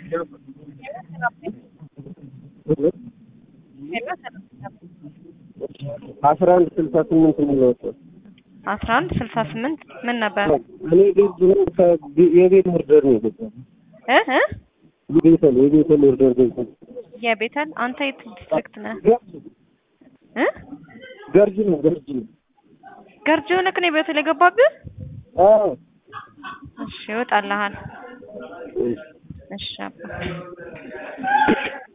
አስራ አንድ ስልሳ ስምንት የሚለወጥ አስራ አንድ ስልሳ ስምንት ምን ነበር እኔ ቤት የቤት ኦርደር ነው የገባው። እ እ የቤተል የቤተል ኦርደር ገብቷል። የቤተል አንተ የት ዲስትሪክት ነህ እ ገርጂ ነው ገርጂ ነው። ገርጂ ሆነህ ነው ቤተል የገባብህ አዎ እሺ ይወጣልሃል እሺ አባ